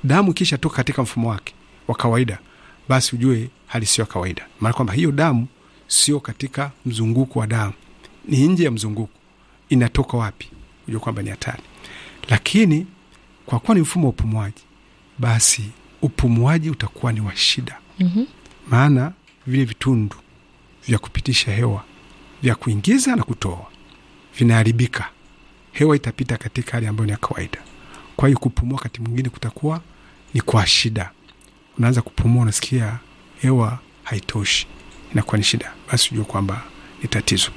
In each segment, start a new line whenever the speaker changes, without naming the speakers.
damu ikisha toka katika mfumo wake wa kawaida, basi ujue hali sio ya kawaida, maana kwamba hiyo damu sio katika mzunguko wa damu, ni nje ya mzunguko. Inatoka wapi? Ujue kwamba ni hatari. Lakini kwa kuwa ni mfumo wa upumuaji, basi upumuaji utakuwa ni wa shida,
Mhm.
maana vile vitundu vya kupitisha hewa vya kuingiza na kutoa vinaharibika. Hewa itapita katika hali ambayo ni ya kawaida. Kwa hiyo kupumua wakati mwingine kutakuwa ni kwa shida. Unaanza kupumua, unasikia hewa haitoshi, inakuwa ni shida, basi ujue kwamba ni tatizo.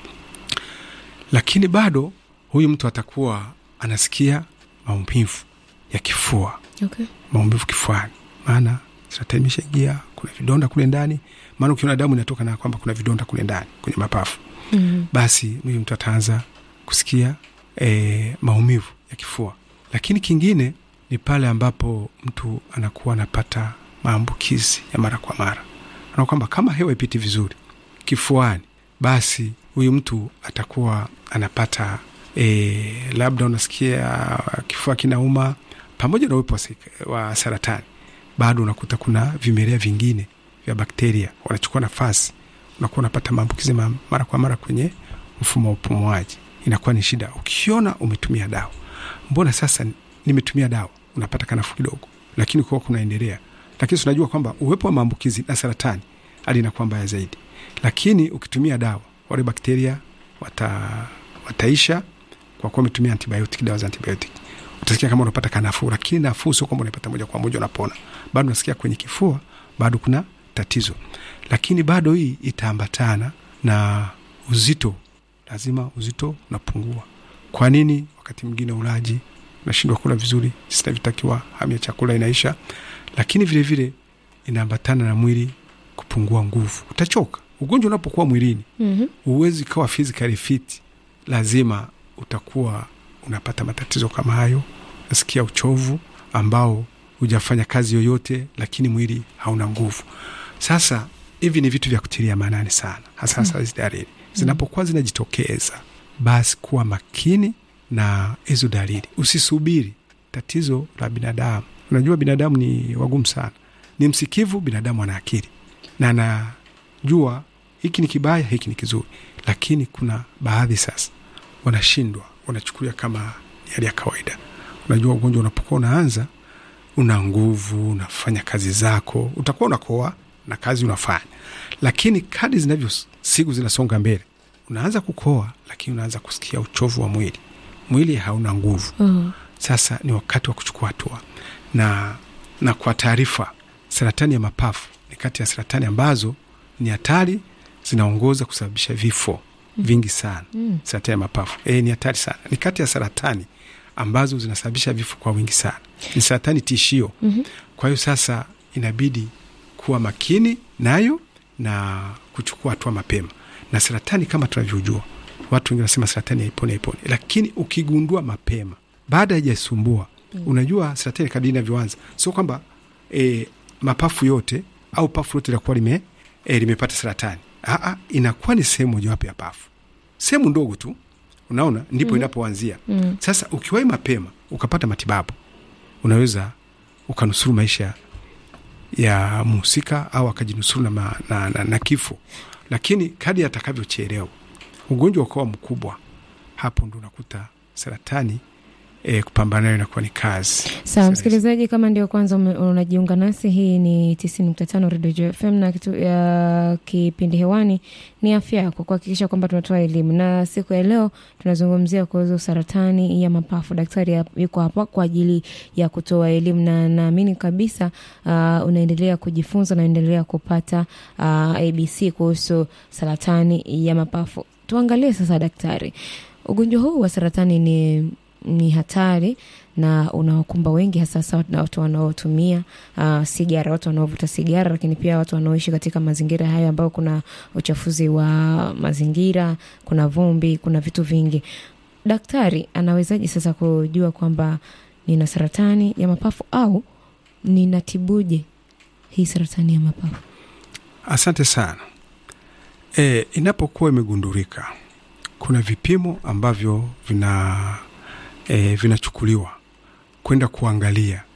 Lakini bado huyu mtu atakuwa anasikia maumivu ya kifua
Okay.
maumivu kifuani, maana saratani imeshaingia, kuna vidonda kule ndani. Maana ukiona damu inatoka na kwamba kuna vidonda kule ndani kwenye mapafu,
Mhm.
basi huyu mtu ataanza kusikia e, maumivu ya kifua. Lakini kingine ni pale ambapo mtu anakuwa anapata maambukizi ya mara kwa mara, na kwamba kama hewa ipiti vizuri kifuani, basi huyu mtu atakuwa anapata e, labda unasikia kifua kinauma pamoja na uwepo wa sik- wa saratani, bado unakuta kuna vimelea vingine vya bakteria wanachukua nafasi, unakuwa unapata maambukizi ma- mara kwa mara kwenye mfumo wa upumuaji. Inakuwa ni shida. Ukiona umetumia dawa, mbona sasa nimetumia dawa, unapata kanafuu kidogo, lakini kuwa kunaendelea, lakini tunajua kwamba uwepo wa maambukizi na saratani hali inakuwa mbaya zaidi. Lakini ukitumia dawa, wale bakteria wata, wataisha kwa kuwa umetumia antibiotic, dawa za antibiotic utasikia kama unapata kanafuu, lakini nafuu sio kwamba unaipata moja kwa moja unapona, bado unasikia kwenye kifua bado kuna tatizo. Lakini bado hii itaambatana na uzito, lazima uzito unapungua. Kwa nini? Wakati mwingine ulaji unashindwa kula vizuri sinavyotakiwa, hamu ya chakula inaisha, lakini vilevile vile inaambatana na mwili kupungua nguvu, utachoka. Ugonjwa unapokuwa mwilini
Mhm.
huwezi kawa physically fit, lazima utakuwa unapata matatizo kama hayo. Nasikia uchovu ambao hujafanya kazi yoyote, lakini mwili hauna nguvu. Sasa hivi ni vitu vya kutilia maanani sana, hasa hasa hizi dalili zinapokuwa zinajitokeza, basi kuwa makini na hizo dalili, usisubiri tatizo la binadamu. Unajua binadamu ni wagumu sana, ni msikivu. Binadamu ana akili na anajua hiki ni kibaya, hiki ni kizuri, lakini kuna baadhi sasa wanashindwa, wanachukulia kama ni hali ya kawaida. Unajua ugonjwa unapokuwa unaanza, una nguvu, unafanya kazi zako, utakuwa unakoa na kazi unafanya, lakini kadi zinavyo siku zinasonga mbele, unaanza kukoa, lakini unaanza kusikia uchovu wa mwili, mwili hauna nguvu.
Mhm.
Sasa ni wakati wa kuchukua hatua na, na kwa taarifa, saratani ya mapafu ni kati ya saratani ambazo ni hatari, zinaongoza kusababisha vifo vingi sana.
Mm.
Saratani ya mapafu e, ni hatari sana, ni kati ya saratani ambazo zinasababisha vifo kwa wingi sana, ni saratani tishio.
Mhm.
Kwa hiyo sasa inabidi kuwa makini nayo na kuchukua hatua mapema. Na saratani kama tunavyojua, watu wengine wanasema saratani haiponi, haiponi, lakini ukigundua mapema, baada haijasumbua unajua saratani kadri inavyoanza, sio kwamba e, mapafu yote au pafu lote linakuwa lime, e, limepata saratani. Aa, inakuwa ni sehemu mojawapo ya pafu, sehemu ndogo tu, unaona, ndipo inapoanzia.
Mm.
Sasa ukiwahi mapema ukapata matibabu, unaweza ukanusuru maisha ya mhusika au akajinusuru na, ma- na, na, na kifo. Lakini kadi atakavyochelewa ugonjwa ukawa mkubwa, hapo ndo unakuta saratani e, kupambana nayo inakuwa ni kazi.
Sawa msikilizaji, kama ndio kwanza ume- unajiunga nasi, hii ni 90.5 Radio Joy FM na kitu, ya kipindi hewani ni afya yako, kuhakikisha kwamba tunatoa elimu, na siku ya leo tunazungumzia kuhusu saratani ya mapafu. Daktari hap- yuko hapa kwa ajili ya kutoa elimu, na naamini kabisa uh, unaendelea kujifunza, unaendelea kupata uh, ABC kuhusu saratani ya mapafu. Tuangalie sasa, daktari, ugonjwa huu wa saratani ni ni hatari na unawakumba wengi hasa sasa na watu wanaotumia uh, sigara, watu wanaovuta sigara, lakini pia watu wanaoishi katika mazingira hayo ambayo kuna uchafuzi wa mazingira, kuna vumbi, kuna vitu vingi. Daktari anawezaje sasa kujua kwamba nina saratani ya mapafu au ninatibuje hii saratani ya mapafu?
Asante sana. E, inapokuwa imegundulika, kuna vipimo ambavyo vina e, vinachukuliwa kwenda kuangalia